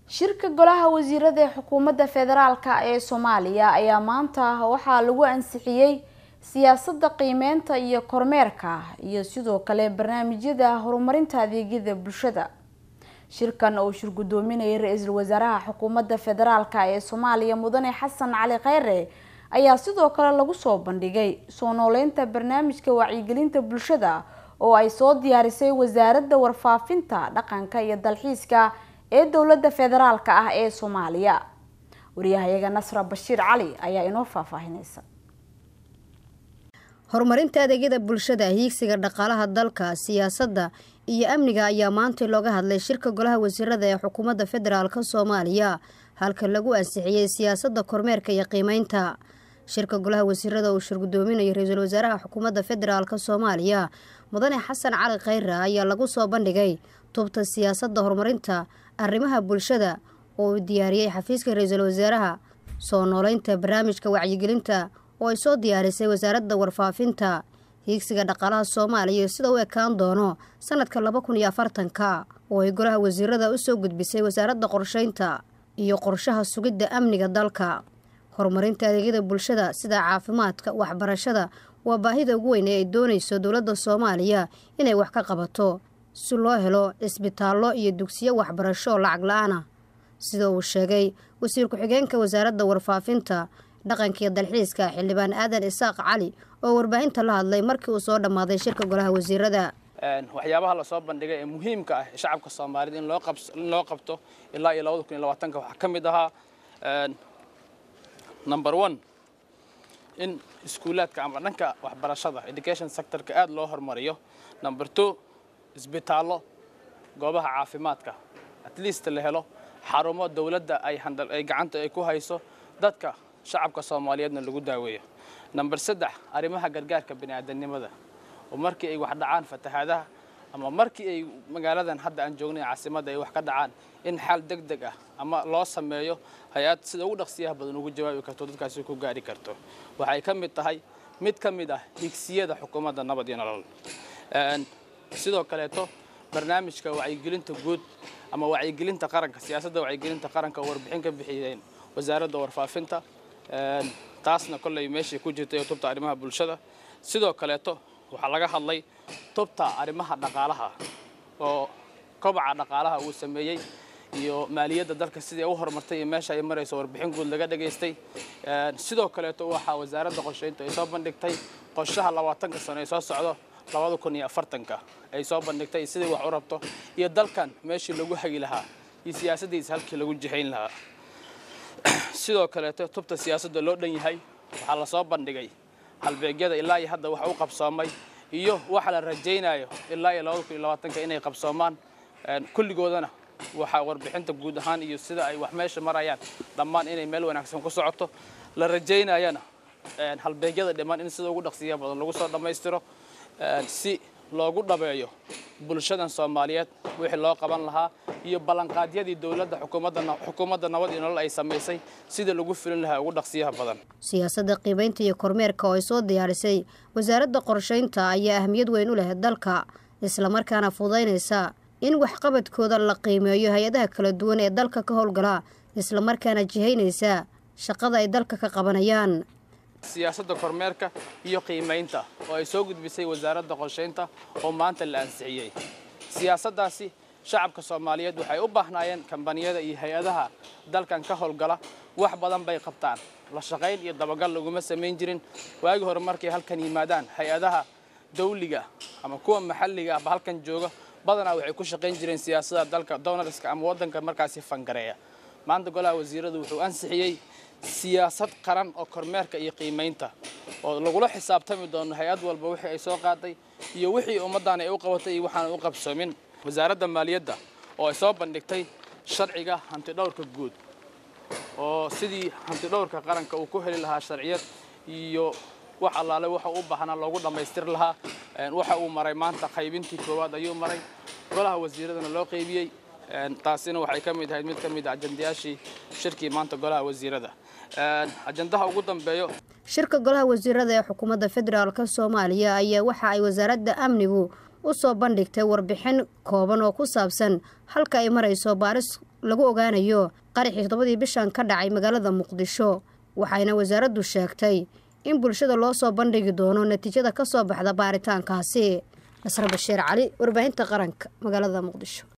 shirka golaha wasiirada ee xukuumadda federaalk ee soomaaliya ayaa maanta waxaa lagu ansixiyey siyaasadda qiimeynta iyo kormeerka iyo sidoo kale barnaamijyada horumarinta adeegyada bulshada shirkan oo shir gudoominayay ra-iisul wasaaraha xukuumadda federaalk ee soomaaliya mudane xasan cali kheyre ayaa sidoo kale lagu soo bandhigay soo nooleynta barnaamijka wacyigelinta bulshada oo ay soo diyaarisay wasaaradda warfaafinta dhaqanka iyo dalxiiska ee dowladda federaalk ah ee soomaaliya wariyahayaga nasra bashiir cali ayaa inoo faahfaahineysa horumarinta adeegyada bulshada hiigsiga dhaqaalaha dalka siyaasadda iyo amniga ayaa maanta looga hadlay shirka golaha wasiirada ee xukuumadda federaalk soomaaliya halka lagu ansixiyey siyaasadda kormeerka iyo qiimeynta shirka golaha wasiirada uu shir gudoominayo ra-iisul wasaaraha xukuumadda federaalk soomaaliya mudane xasan cali kheyre ayaa lagu soo bandhigay tubta siyaasadda horumarinta arrimaha bulshada oo uu diyaariyey xafiiska ra-iisul wasaaraha soo nooleynta barnaamijka wacyigelinta oo ay soo diyaarisay wasaaradda warfaafinta hiigsiga dhaqaalaha soomaaliya sida u ekaan doono sanadka laba kun iyo afartanka oo ay golaha wasiirada usoo gudbisay wasaaradda qorsheynta iyo qorshaha sugidda amniga dalka horumarinta adeegyada bulshada sida caafimaadka waxbarashada waa baahida ugu weyn ee ay doonayso dowladda soomaaliya inay wax ka qabato si loo helo cisbitaallo iyo dugsiyo waxbarasho oo lacag la-aan ah sida uu sheegay wasiir ku-xigeenka wasaaradda warfaafinta dhaqankiiyo dalxiiska xildhibaan aadan isaaq cali oo warbaahinta la hadlay markii uu soo dhammaaday shirka golaha wasiirada waxyaabaha lasoo bandhigay ee muhiimka ah ee shacabka soomaaliyed in loo qabto ilaa iyo labada kun iyo labaatanka waxaa ka mid ahaa number one in iskuulaadka ama dhanka waxbarashada education sectorka aada loo horumariyo number two isbitaallo goobaha caafimaadka at least la helo xarumo dowladda ay ay gacanta ay ku hayso dadka shacabka soomaaliyeedna lagu daaweeyo number saddex arrimaha gargaarka bini'aadanimada oo markii ay wax dhacaan fatahaadaha ama markii ay magaaladan hadda aan joognay caasimadda ay wax ka dhacaan in xaal deg deg ah ama loo sameeyo hay-ad sida ugu dhaqsiyaha badan ugu jawaabi karto dadkaasi ku gaari karto waxay ka mid tahay mid ka mid ah higsiyada xukuumadda nabad iyo nolol sidoo kaleeto barnaamijka wacyigelinta guud ama wacyigelinta qaranka siyaasadda wacyigelinta qaranka oo warbixin ka bixiyeen wasaaradda warfaafinta taasna kolley meeshay ku jirtay oo tubta arrimaha bulshada sidoo kaleeto waxaa laga hadlay tubta arrimaha dhaqaalaha oo kobaca dhaqaalaha uu sameeyey iyo maaliyadda dalka sidii u horumartay iyo meesha ay marayso warbixin guud laga dhagaystay sidoo kaleeto waxaa wasaaradda qorsheynta ay soo bandhigtay qorshaha labaatanka sano ee soo socdo labada kun iyo afartanka ay soo bandhigtay sidii wax u rabto iyo dalkan meeshii lagu hagi lahaa iyo siyaasaddiisa halkii lagu jihayn lahaa sidoo kaleeto tubta siyaasadda loo dhan yahay waxaa lasoo bandhigay halbeegyada ilaa iyo hadda wax u qabsoomay iyo waxa la rajaynayo ilaa iyo labada kun iyo labaatanka inay qabsoomaan kulligoodana waxaa warbixinta guud ahaan iyo sida ay wax meesha marayaan dhammaan inay meel wanaagsan ku socoto la rajaynayana halbeegyada dhiman in sida ugu dhaqsiya badan lagu soo dhammaystiro si loogu dhabeeyo bulshadan soomaaliyeed wixii loo qaban lahaa iyo ballanqaadyadii dowladda xukuumadda nabad iyo nolol ay samaysay sida lagu filin lahaa ugu dhaqsiyaha badan siyaasadda qiimeynta iyo kormeerka oo ay soo diyaarisay wasaaradda qorsheynta ayaa ahmiyad weyn u leh dalka islamarkaana fududaynaysa in waxqabadkooda la qiimeeyo hay-adaha kala duwan ee dalka ka howlgala islamarkaana jihaynaysa shaqada ay dalka ka qabanayaan siyaasadda kormeerka iyo qiimaynta oo ay soo gudbisay wasaaradda qorsheynta oo maanta la ansixiyey siyaasaddaasi shacabka soomaaliyeed waxay u baahnaayeen kambaniyada iyo hay-adaha dalkan ka howlgala wax badan bay qabtaan la shaqayn iyo dabagal laguma samayn jirin waagii hore markay halkan yimaadaan hay-adaha dawliga ama kuwa maxalliga ahba halkan jooga badanaa waxay ku shaqayn jireen siyaasadda dalka donarska ama waddanka markaasi fangareeya maanta golaha wasiiradu wuxuu ansixiyey siyaasad qaran oo kormeerka iyo qiimaynta oo lagula xisaabtami doono hay-ad walba wixii ay soo qaaday iyo wixii ummaddan ay u qabatay iyo waxaan u qabsoomin wasaaradda maaliyadda oo ay soo bandhigtay sharciga hantidhowrka guud oo sidii hantidhowrka qaranka uu ku heli lahaa sharciyad iyo wax allaale waxa u baahnaa loogu dhammaystiri lahaa waxa uu maray maanta qaybintii koowaad ayuu maray golaha wasiiradana loo qaybiyey taasina waxay ka mid ahayd mid ka mid a ajandayaashii shirkii maanta golaha wasiirada ajandaha ugu dambeeyo shirka golaha wasiirada ee xukuumadda federaalk soomaaliya ayaa waxa ay wasaaradda amnigu u soo bandhigtay warbixin kooban oo ku saabsan halka ay marayso baaris lagu ogaanayo qaraxii toddobadii bishan ka dhacay magaalada muqdisho waxayna wasaaraddu sheegtay in bulshada loo soo bandhigi doono natiijada ka soo baxda baaritaankaasi nasre bashiir cali warbaahinta qaranka magaalada muqdisho